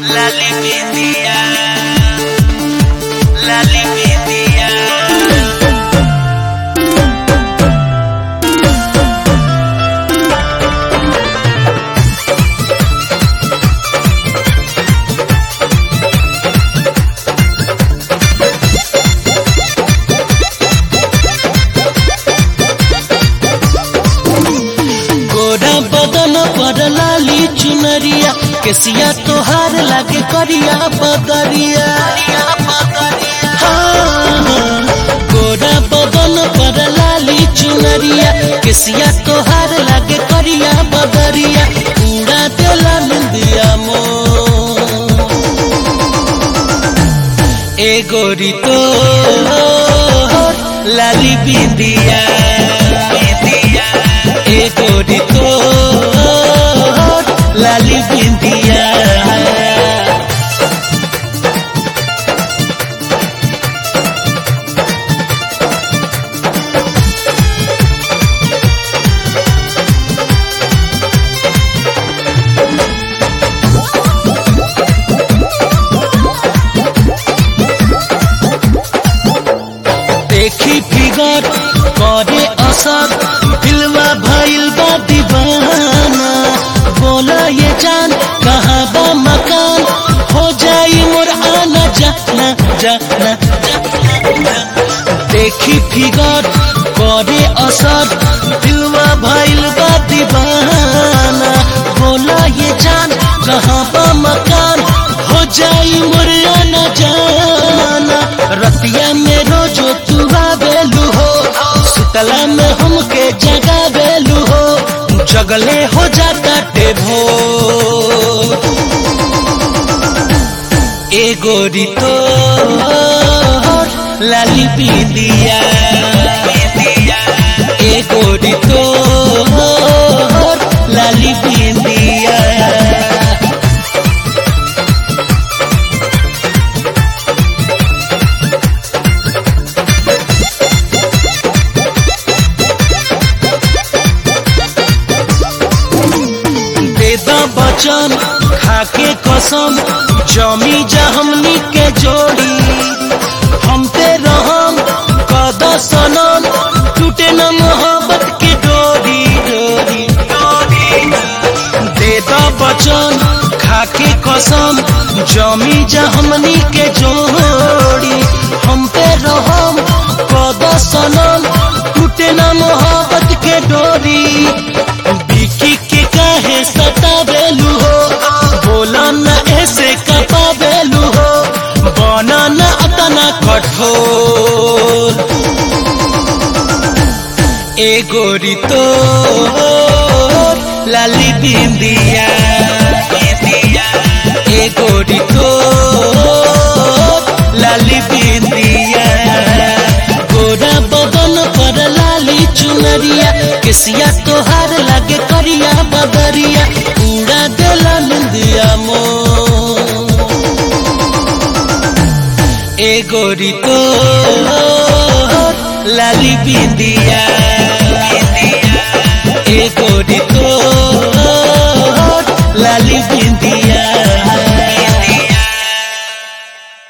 La limpia, la limpia. गोरा बदन पर लाली चुनरिया केसिया तोहार लागे करिया बदरिया हाँ, गोरा बदन पर लाली चुनरिया केसिया तोहार लागे करिया बदरिया पूरा देला निंदिया मो ए गोरी तो लाली बिंदिया बिंदिया ए गोरी तो लाली बिंदिया देखी फिगर करे असर दिलवा भइल बा दीवाना बोला ये जान कहाँ बा मकान हो जाई मोर आना जाना जाना जाना। देखी फिगर करे असर दिलवा भइल बा दीवाना बोला ये जान कहाँ बा मकान हो जाई मोर आना जाना रतिया में रोजो तू आवेलू हो सुतला में हमके जगावेलू हो जगले हो जाता टेभो ए गोरी तो लाली पीदिया ए गोरी तो लाली पीदिया देदा बचन खाके कसम जमी जा हमनी के जोड़ी हम पे रहम कद सनम टूटे न मोहब्बत की डोरी डोरी डोरी देदा बचन खाके कसम जमी जा हमनी के जोड़ी हम पे रहम कद सनम टूटे न मोहब्बत के डोरी बिकी के काहे सतावेलू हो बोला न ऐसे कपावेलू हो बना न अतना कठोर ए गोरी तो लाली बिंदिया ए गोरी तो लाली बिंदिया गोरा बदन पर लाली चुनरिया केसिया तोहार लागे करिया बदरिया पूरा देला निंदिया मो ए गोरी तो लाली बिंदिया ए गोरी तो लाली बिंदिया